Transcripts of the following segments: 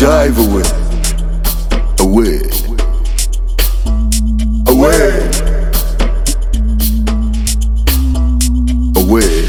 jive away, away, away, away.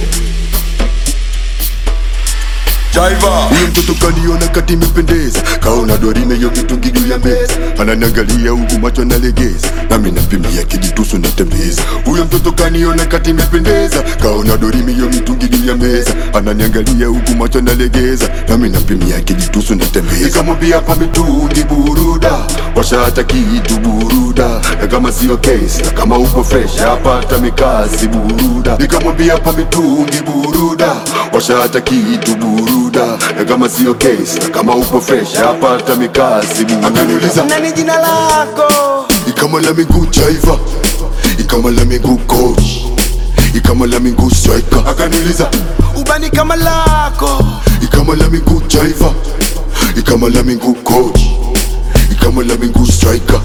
Jaiva Huyo mtoto kaniona kati imependeza Kaona dorime yo mitungi juu ya meza Ananiangalia huku macho nalegeza Nami nampimia kijitusu natembeza Huyo mtoto kaniona kati imependeza Kaona dorime yo mitungi juu ya meza Ananiangalia huku macho nalegeza Nami nampimia kijitusu natembeza Nikamwambia pa mitungi buruda Washa hata kitu buruda Na kama sio case Na kama uko fresh Hapata mikasi buruda Nikamwambia pa mitungi buruda Washa hata kitu buruda Na kama sio case Na kama uko fresh Hapata mikasi buruda Akaniuliza nani jina lako Ikama la miguu jaiva Ikama la miguu coach Ikama la miguu striker Akaniuliza ubani kama lako Ikama la miguu jaiva Ikama la miguu coach Ikama la miguu striker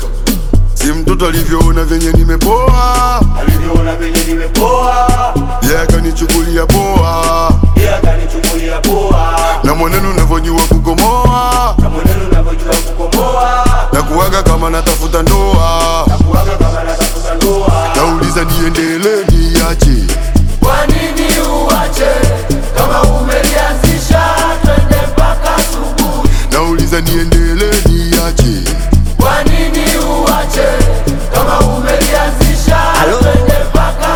Si mtoto alivyoona venye nimepoa alivyoona venye nimepoa Yeye akanichukulia poa yeye akanichukulia poa Na mwenendo unavyojua kukomoa na mwenendo unavyojua kukomoa Na kuwaga kama natafuta ndoa kuwaga kama natafuta ndoa Nauliza niendelee niache kwa nini uache kama umelianzisha twende mpaka asubuhi Nauliza niendelee niache kwa nini uache kama umelianzisha twende mpaka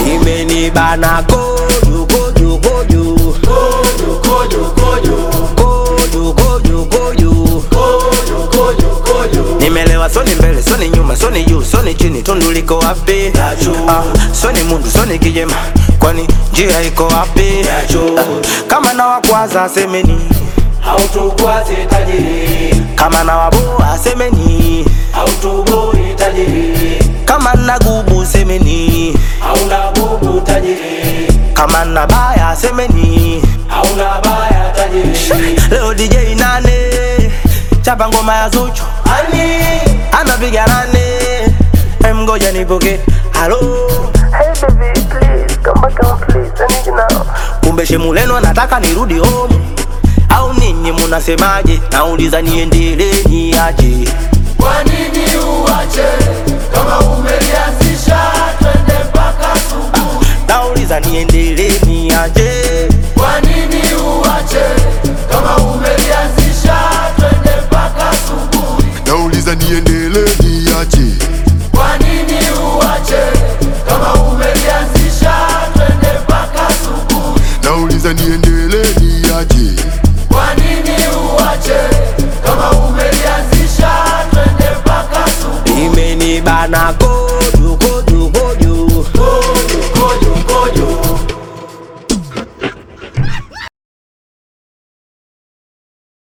imenibana kojo kojo kojo kojo kojo kojo kojo kojo kojo kojo kojo kojo nimelewa soni mbele soni nyuma soni juu soni chini tundu liko wapi ah, soni mundu soni kijema kwani njia iko wapi ah, kama na wakwaza semeni hautukwaze tajiri kama na waboa semeni hautuboi tajiri kama na gubu semeni hauna bubu tajiri kama na baya semeni hauna baya tajiri leo DJ nane chapa ngoma ya Zuchu ani anapiga nane Em, ngoja nipoke halo Hey baby, please come back home, please. I need you now. kumbe shemuleno anataka nirudi home au ninyi munasemaje nauliza niendelee niaje kwa nini uache kama umelianzisha twende mpaka asubuhi nauliza niendelee niaje kwa nini uache kama umelianzisha twende mpaka asubuhi Nauliza niendelee niache kwa nini uache kama umelianzisha twende mpaka asubuhi Nauliza niendelee niache kwa nini uache kama umelianzisha twende mpaka asubuhi imenibana ko